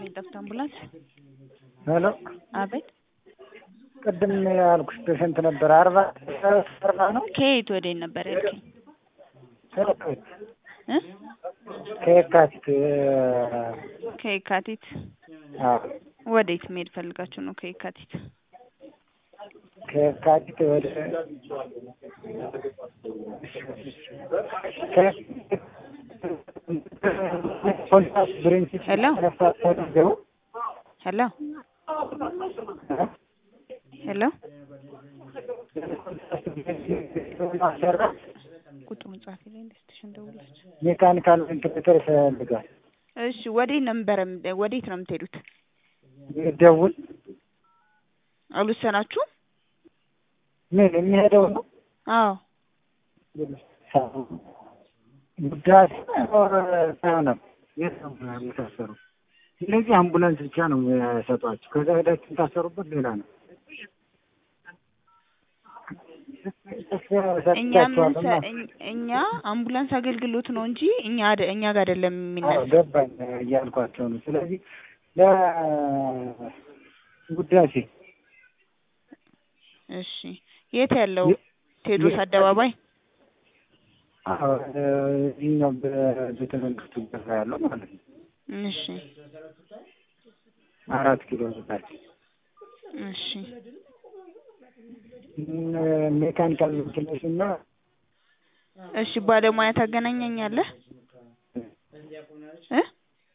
የጠፍታ አምቡላንስ ሄሎ አቤት ቅድም ያልኩሽ ፔሸንት ነበር አርባ አርባ ነው ከየት ወዴት ነበር ያልከኝ እ ከየካቲት ከየካቲት አዎ ወዴት መሄድ ፈልጋችሁ ነው ከየካቲት ከየካቲት ወደ ሄሎ ሄሎ ሄሎ ቁጥሩን ጻፊ ላይ ኢንቨስቲጌሽን ደውለች ሜካኒካል ቬንቲሌተር ይፈልጋል። እሺ ወዴት ነበር ወዴት ነው የምትሄዱት ደውል አልወሰናችሁም ምን የሚሄደው ነው አዎ ጉዳይ ሳይሆንም የት ነው የታሰሩ? ስለዚህ አምቡላንስ ብቻ ነው የሰጧቸው። ከዛ ሄዳችሁ የታሰሩበት ሌላ ነው። እኛ ምን እኛ አምቡላንስ አገልግሎት ነው እንጂ እኛ አደ- እኛ ጋር አይደለም አዎ የሚነሳ ገባኝ እያልኳቸው ነው። ስለዚህ ለጉዳሴ እሺ የት ያለው ቴዎድሮስ አደባባይ አዎ እዚህኛው በቤተ መንግስቱ በራ ያለው ማለት ነው። እሺ አራት ኪሎ በታች እሺ ሜካኒካል ቬንቲሌሽን እና እሺ ባለሙያ ታገናኘኛለህ እ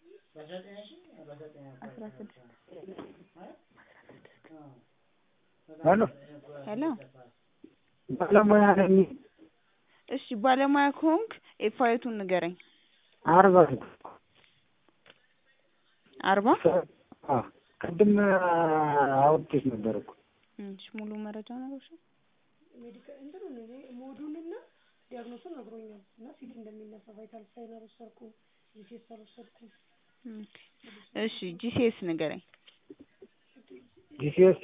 ሄሎ ሄሎ ባለሙያ ነኝ። እሺ ባለሙያ ከሆንክ ኤፋይቱን ንገረኝ አርባ አርባ አዎ ቅድም አውጥቼሽ ነበር እኮ እሺ ሙሉ መረጃ ነገርሽ ሞዱንና ዲያግኖሱን ነግሮኛል እና ሲቲ እንደሚነሳ ቫይታል ሳይን አልወሰድኩም ጂሲኤስ አልወሰድኩም እሺ ጂሲኤስ ንገረኝ ጂሲኤስ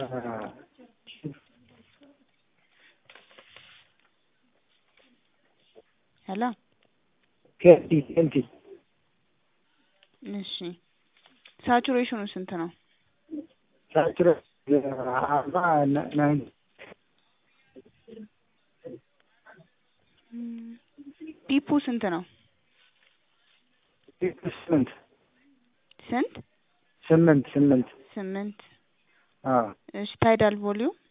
ሄሎ ኬንቲ ኬንቲ እሺ ሳቹሬሽኑ ስንት ነው ሳቹሬ አርባ ናይን ፒፑ ስንት ነው ስምንት ስንት ስምንት ስምንት ስምንት አዎ እሺ ታይዳል ቮሊዩም